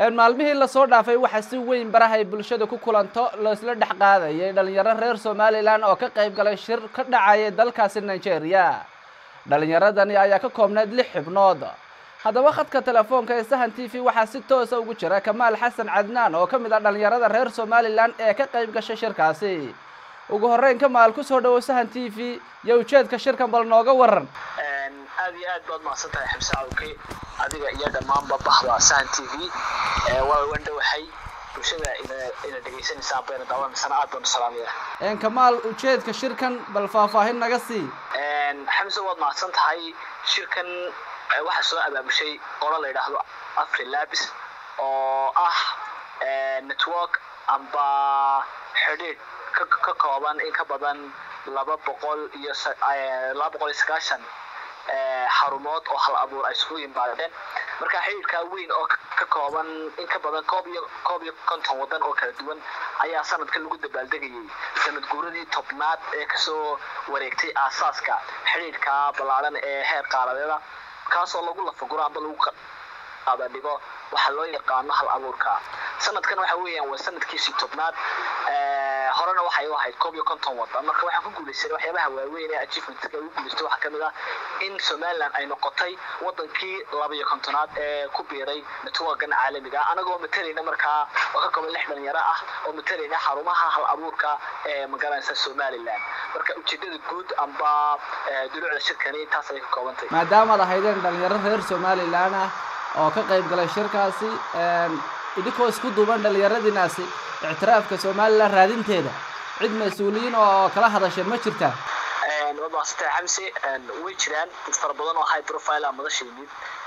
maalmihii lasoo dhaafay waxaa si weyn barahay bulshada ku kulanto laisla dhex qaadayay dhalinyaro reer somalilan oo ka qayb galay shir ka dhacayay dalkaasi nigeria dhalinyaradani ayaa ka koobneyd lix xibnood haddaba khadka telefoonka ee sahan t v waxaa si toosa ugu jira kamaal xasan cadnaan oo ka mid ah dhalinyarada reer somalilan ee ka qayb gashay shirkaasi ugu horreyn kamaal kusoo dhawow sahan t v iyo ujeedka shirkan bal nooga waran aad iyo aad baad mahadsan tahay ximse cawke adiga iyo dhammaanba bahda sahan t v waa wandhowahay bulshada ina dhegaysanaysaa bayna daawanaysana aad baan u salaamaya kamaal ujeedka shirkan bal faahfaahin naga sii xamse waad mahadsan tahay shirkan waxaa soo abaabushay qolo la yidhaahdo afrilabs oo ah network amba xidhiidh ka kooban in ka badan laba boqol iyo laba boqol iyo sagaashan xarumood oo hal abuur ay isugu yimaadeen marka xidhiidhkaa weyn oo ka kooban in ka badan koob iyo koob iyo konton wadan oo kala duwan ayaa sanadka lagu dabaaldegayay sanad guuradii tobnaad ee kasoo wareegtay aasaaska xidhiidhka ballaaran ee heer qaaladeeda kaasoo lagu lafaguro amba lagu qaadadhigo waxaa loo yaqaano hal abuurka sanadkan waxa weeyaan waa sanadkiisii tobnaad horena waxay u ahayd koob iyo konton wadan marka waxaan ku guulaysanay waxyaabaha waaweyn ee achievementka ugu guulaystay waxaa kamid ah in somaliland ay noqotay wadankii laba iyo kontonaad ee ku biiray networkan caalamiga anagoo matalayna markaa oo ka kooban lix dhalinyaro ah oo matalayna xarumaha hal abuurka ee magaranaysa somaliland marka ujeedada guud amba dulucda shirkani intaas ayay ka koobantay maadaamaad ahaydeen dhalinyaro reer somalilan ah oo ka qayb galay shirkaasi idinkoo isku duuban dhalinyaradiinaasi ictiraafka somalilan raadinteeda cid mas-uuliyiin oo kala hadasheen ma jirtaa waad mahadsantay xamse way jiraan dad fara badan oo high profile ah madasha yimid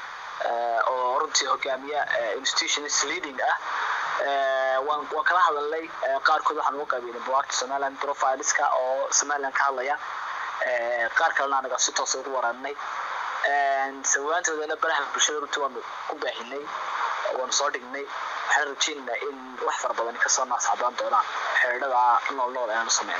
oo runtii hogaamiya institutions leading ah waan waan kala hadalnay qaarkood waxaan uga qabeynay buwaagta somaliland profileska oo somaliland ka hadlaya qaar kalena anaga si toosa ugu waraanay sawaantoodana baraha bulshada runtii waanu ku baahinay waanu soo dhignay waxaan rajeynaynaa in wax fara badan kasoo naascadaan doonaan xeedhada nool nool ee aanu sameyn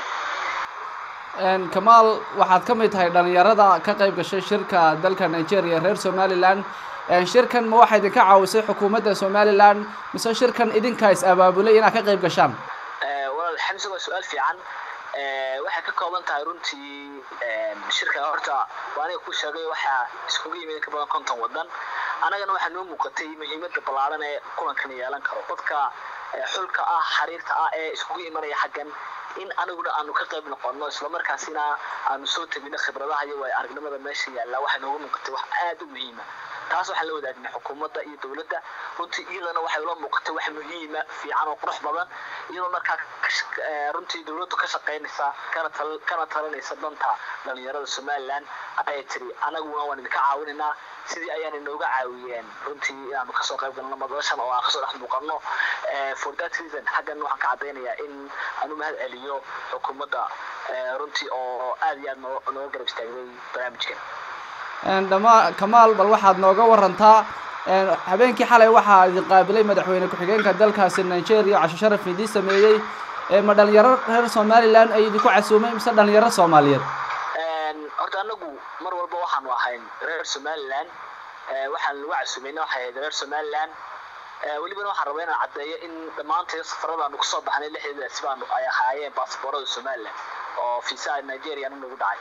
kamaal waxaad ka mid tahay dhalinyarada ka qayb gashay shirka dalka nigeria reer somalilan shirkan ma waxaa idinka caawisay xukuumadda somalilan mise shirkan idinkaa is abaabulay inaad ka qayb gashaan walaal xamse waa su-aal fiican waxay ka kooban tahay runtii shirka horta waa aniga ku sheegay waxaa iskugu yimid ka badan konton wadan annagana waxaa noo muuqatay muhiimada ballaaran ee kulankan yeelan karo dadka xulka ah xariirta ah ee iskugu imanaya xaggan in aniguna aanu ka qayb noqono islamarkaasina aanu soo tegino khibradaha iyo waay aragnimada meesha yaalla waxay nooga muuqatay wax aada u muhiima taas waxaan la wadaagnay xukuumadda iyo dowladda runtii iyadana waxay ula muuqatay wax muhiima fiican oo qurux badan iyadoo markaa runtii dowladdu ka shaqaynaysa kana tal kana talinaysa danta dhalinyarada somaliland ayay tiri anaguna waan idinka caawinaynaa sidii ayaan inooga caawiyeen runtii inaanu kasoo qayb galno madashan oo aan kasoo dhex muuqano for that reason xaggan waxaan ka caddaynayaa in aanu mahad celiyo xukuumadda runtii oo aada iyo aad noo nooga garab istaagday barnaamijkan dhama kamaal bal waxaad nooga warantaa habeenkii xalay waxaa idin qaabilay madaxweyne ku-xigeenka dalkaasi nigeria casho sharaf idii sameeyey ma dhalinyaro reer somalilan ay idinku casuumay mise dhalinyaro soomaaliyeed horta anagu mar walba waxaanu ahayn reer somaliland waxaan lagu casuumayna waxay ahayd reer somaliland welibana waxaan rabaa inaan caddeeyo in dhammaantay safaradaanu kusoo baxnay lixdeedaasi baanu ay ahaayeen baasboorada somaliland oo fiisaha nigeria nagu dhacay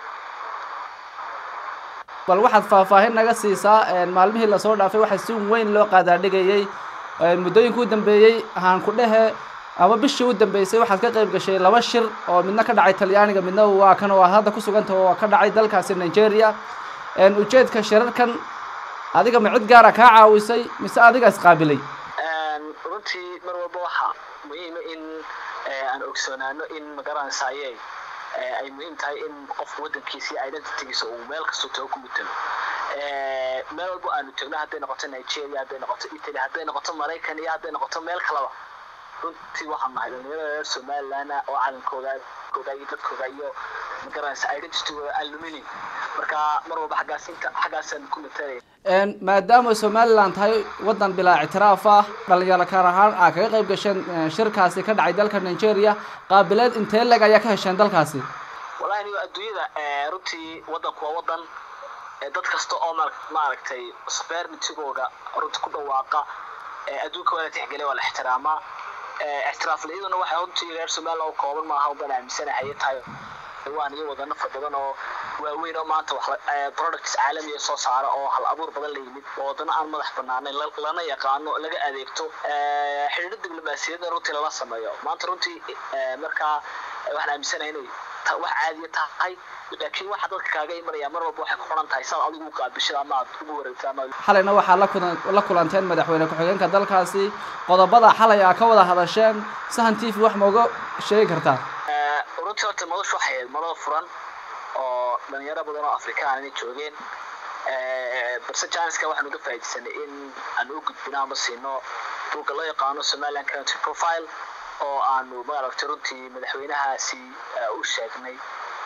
bal waxaad faahfaahin naga siisaa maalmihii lasoo dhaafay waxaa si weyn loo qaadaadhigayay muddooyinka u dambeeyey ahaan ku dhehe ama bishii u dambeysay waxaad ka qayb gashay laba shir oo midna ka dhacay talyaaniga midna waa kan oo aad hadda ku suganta oo ka dhacay dalkaasi nigeria ujeedka shirarkan adiga ma cid gaara kaa caawisay mise adiga isqaabilay runtii mar walba waxaa muhiima in aan ogsoonaano in magaranaysaye ay muhiim tahay in qofka wadankiisa identitygiisa uu meel kastoo tago ku mutalo meel walbo aanu tegno hadday noqoto nigeria hadday noqoto italy hadday noqoto maraykan iyo hadday noqoto meel kalaba runtii waxaan nahay dhalinyarada reer somaliland oo calankooda kooda iyo dadkooda iyo magaranaysa identitygooda aan luminin marka mar walba xaggaas inta xaggaasaan ku matalay maadaama somaliland tahay wadan bilaa ictiraaf ah dhalinyaro kaar ahaan aa kaga qayb gasheen shirkaasi ka dhacay dalka nigeria qaabileed intee leg ayaa ka hesheen dalkaasi wallahi niyo adduunyada runtii wadanku waa wadan dad kasta oo maaragtay sovereignitygooda runtii ku dhawaaqa adduunka waa la tixgeliya waa la ixtiraamaa ixtiraaf la-iduna waxay runtii reer somaliland oo kooban maaha ubaan aaminsanahay tahay waan iyo wadano far badan oo waaweyn oo maanta wax products caalamiya soo saara oo hal abuur badan la yimid oo wadano aan madax banaanayn lana yaqaano laga adeegto xidhiidho diblomaasiyadda runtii lala sameeyo maanta runtii markaa waxaan aaminsanahay inay wax caadiya tahay laakiin waxa dadka kaaga imanaya mar walba waxay ku xiran tahay saad adigu u qaabishada ama aad ugu wareegto ama xalayna waxaa la kulan la kulanteen madaxweyne ku-xigeenka dalkaasi qodobada xalay aa ka wada hadasheen sahan t v wax ma uga sheegi kartaa runtii horta madashu waxay ahayd madada furan oo dhalinyaro badan oo afrikaan inay joogeen balse janiska waxaan uga faa'iidaysanay in aan u gudbino ama siino buugga loo yaqaano somaliland country profile oo aanu maaragtay runtii madaxweynahaasi u sheegnay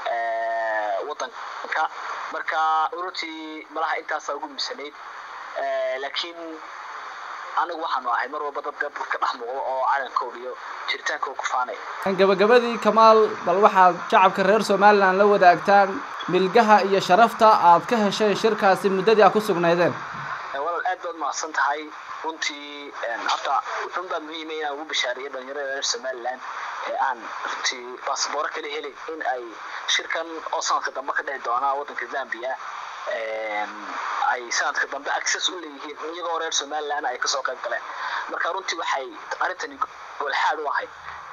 wadanka marka runtii malaha intaasaa ugu miisanayd laakiin anigu waxaanu ahay mar walba dad ka dhex muuqdo oo calankooda iyo jiritaankooda ku faanay gabagabadii kamaal bal waxaad shacabka reer somaliland la wadaagtaan milgaha iyo sharafta aad ka hesheen shirkaasi muddadii aad ku sugnaydeen walaal aad baad mahadsan tahay runtii horta wuxuun baa muhiima inaan ugu bishaariyo dhalinyarada reer somaliland ee aan runtii basabooro kala helin in ay shirkan oo sanadka dambe ka dhici doonaa waddanka zambia ay sanadka dambe access u leeyihiin iyagoo reer somaliland ay kasoo qayb galeen marka runtii waxay arrintani golxaad u ahayd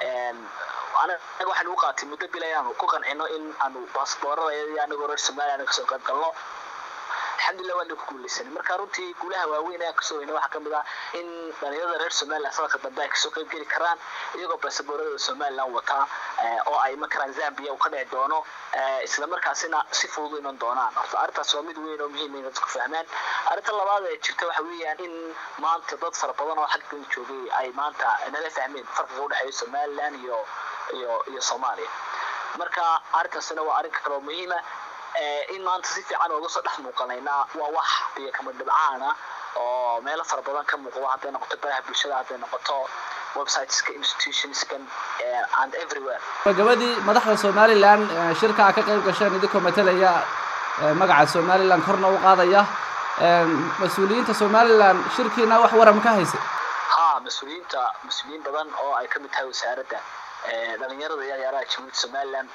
anaga waxaan u qaatay muddo bila inaanu ku qancino in aanu basaboorada anagoo reer somaliland kasoo qayb galno alxamdulillah waan ku guuleysanay marka runtii guulaha waaweyn ayaan kasoo weynay waxaa kamid ah in dhalinyarada reer somaliland sanadka dambe ay kasoo qayb geli karaan iyagoo basaboorada somaliland wataa oo ay iman karaan zambia uu ka dhici doono isla markaasina si fudud iman doonaan horta arrintaas waa mid weyn oo muhiim in dadku fahmaan arrinta labaad ee jirta waxa weeyaan in maanta dad fara badan oo xaggan joogay ay maanta nala fahmeen farqiga udhexeeya somaliland iyo iyo iyo soomaaliya marka arrintaasina waa arrin kale oo muhiima in maanta si fiican ooga soo dhex muuqanaynaa waa wax biyo kama dhibcaana oo meelo fara badan ka muuqdo hadday noqoto baraha bulshada hadday noqoto websiteska institutionskan and everywhere gabagabadii madaxda somaliland shirka a ka qayb gasheen idinkoo matalaya magaca somaliland korna u qaadaya mas-uuliyiinta somaliland shirkiina wax waram ka haysa ha mas-uuliyiinta mas-uuliyiin badan oo ay kamid tahay wasaaradda dhalinyarada iyo ciyaaraha jamhuuriyadda somaliland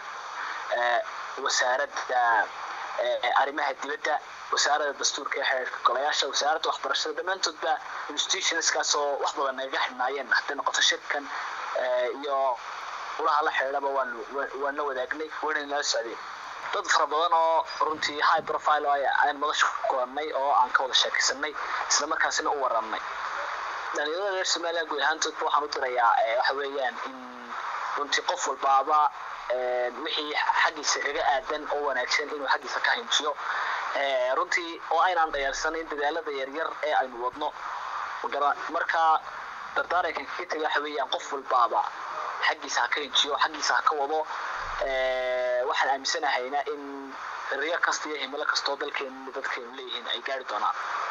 wasaaradda arrimaha dibadda wasaaradda dastuurka ee xeerka golayaasha wasaaradda waxbarashada dhammaantoodba institutionskaas oo wax badan nagaga xidhnaayeen hadday noqoto shirkan iyo ulaha la xidhiidhaba waanu waan la wadaagnay wayna nala socdeen dad fara badan oo runtii high profile oo aan madasha ku kulannay oo aan ka wada sheekaysanay isla markaasina u warannay dhalinyarada reer somaliland guud ahaantoodba waxaan u dirayaa waxa weeyaan in runtii qof walbaaba wixii xaggiisa kaga aadan oo wanaagsan inuu xaggiisa ka hinjiyo runtii oo aynaan dhayaalsanayn dadaalada yaryar ee aynu wadno marka dardaarankan kaga taga waxa weeyaan qof walbaaba xaggiisa ha ka hinjiyo xaggiisa ha ka wado waxaan aaminsanahayna in riyo kasta iyo himilo kastoo dalkeenu dadkeenu leeyihiin ay gaari doonaan